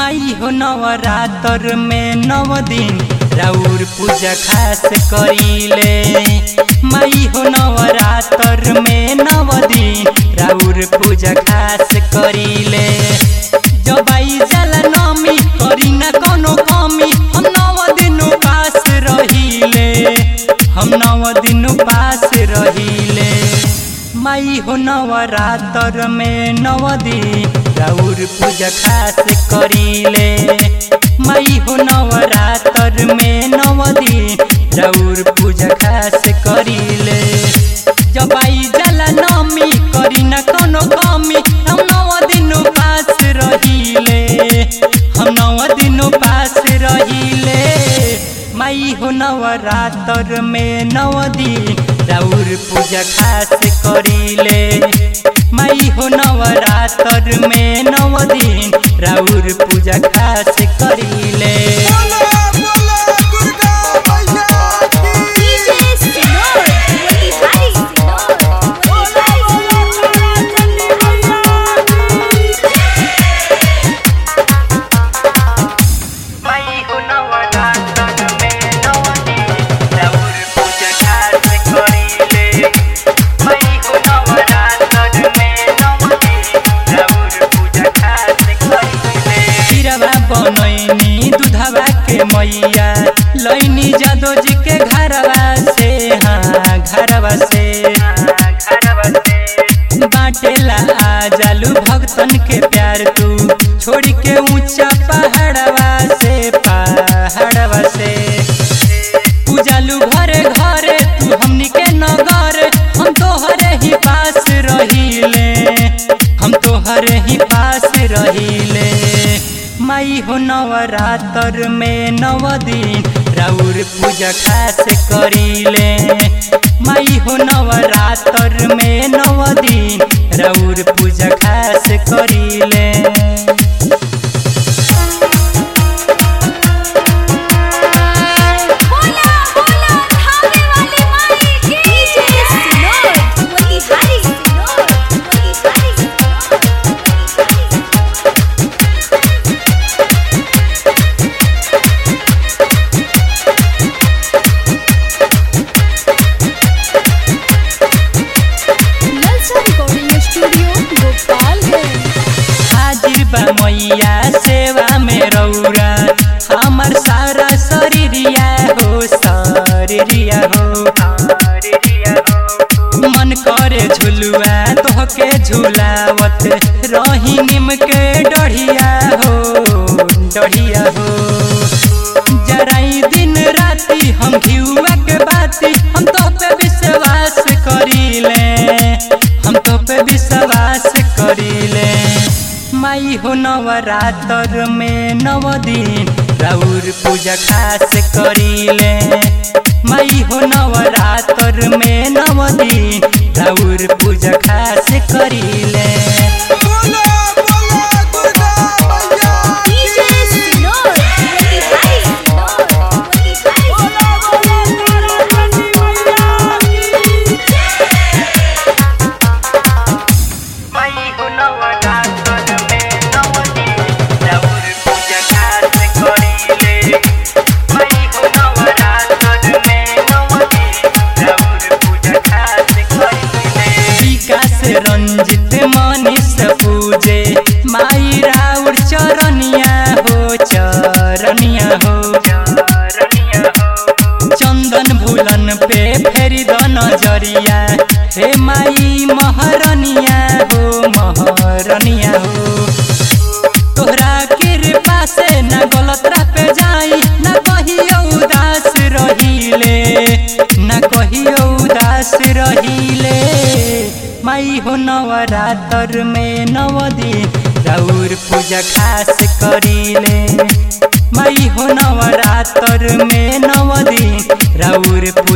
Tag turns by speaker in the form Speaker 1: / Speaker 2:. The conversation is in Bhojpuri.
Speaker 1: माई हो नवरात्र में नव दिन राउर पूजा खास करीले माई हो नवरात्र में नव दिन राउर पूजा खास करीले जब आई जाला नमी करी ना कोनो कमी हम नव दिन पास रहीले हम नव दिन पास रहीले माई हो नवरात्र में नव दिन राउर पूजा खास करीले माई हो नवरात्र में नव दिन राउर पूजा खास करीले जब आई जाला नमी करी ना कोनो कमी हम नव दिन पास रहीले हम नव दिन पास रहीले माई हो नवरात्र में नव दिन राउर पूजा खास करीले माई हो नवरात्र में नव दिन राउर पूजा खास करीले
Speaker 2: बोले बोले दुर्गा मैया की
Speaker 3: DJ Sinor, Wali Hari Sinor,
Speaker 2: बोले बोले दुर्गा चंडी मैया की
Speaker 1: माई हो नवरात्र में नव दिन राउर पूजा खास करीले माई हो नवरात्र में नव दिन राउर पूजा खास करीले खीरवा बनैनी दूधवा के मैया लैनी जादो जी के घरवा से हाँ घरवा से घरवा से बाटेला आ जालू भक्तन के प्यार तू छोड़ के ऊंचा पहाड़वा से पहाड़वा से पूजालू घरे घरे तू हमनी के नगर हम तोहरे ही पास रहीले हम तोहरे ही पास रहीले माई हो नवरात्र में नव दिन राउर पूजा खास करीले माई हो नवरात्र में नव दिन राउर पूजा खास करीले
Speaker 3: बोला बोला धामे वाली माई की DJ Sinor, Wali Hari Sinor, Wali Hari Lalsa Recording Studio, Gopalganj.
Speaker 1: हाजिर बा मैया सेवा में रौरा हमर सारा शरीरिया हो शरीरिया हो मन करे झुलुआ तोहके झुलावत रही निम के डढ़िया हो डढ़िया हो जराई दिन राती हम घिउआ के बाती हम तो पे विश्वास करीले हम तो पे विश्वास करीले माई हो नवरात्र में नव दिन राउर पूजा खास करीले माई हो नवरात्र में नव दिन राउर पूजा खास करीले
Speaker 2: बोले बोले दुर्गा मैया
Speaker 3: DJ Sinor, Wali Hari Sinor, Wali Hari
Speaker 2: बोले बोले तारा चंडी मैया की
Speaker 1: माई हो नवरात्र में नव दिन राउर पूजा खास करीले माई हो नवरात्र में नव दिन राउर पूजा खास करीले विकास रंजित मनीष पूजे माई राउर चरनिया हो चरनिया हो चरनिया हो चंदन भूलन पे फेरी द नजरिया हे माई महरनिया हो महरनिया हो तोहरा कृपा से न गलत राह पे जाई न कहियो उदास रहीले न कहियो उदास रहीले माई हो नवरात्र में नव दिन राउर पूजा खास करीले माई हो नवरात्र में नव दिन राउर